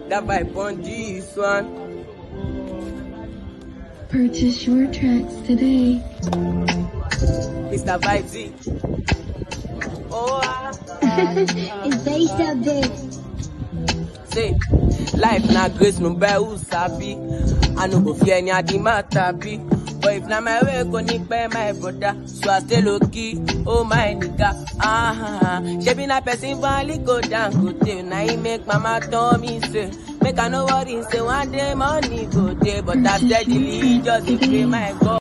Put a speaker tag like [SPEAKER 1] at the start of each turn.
[SPEAKER 1] that vibe on this one.
[SPEAKER 2] Purchase your tracks today.
[SPEAKER 1] Mr. Vibesy. Oh, ah.
[SPEAKER 2] it's based up bitch.
[SPEAKER 1] say life na grace no buy who sabi i no go fear any adi matter be but if na my way go ní pẹ́ my brother so i stay low key oh my nigga ah ṣebi na person vanly go down go dey na him make mama tell me say make i no worry say one day money go dey but i steadily just dey pray my god.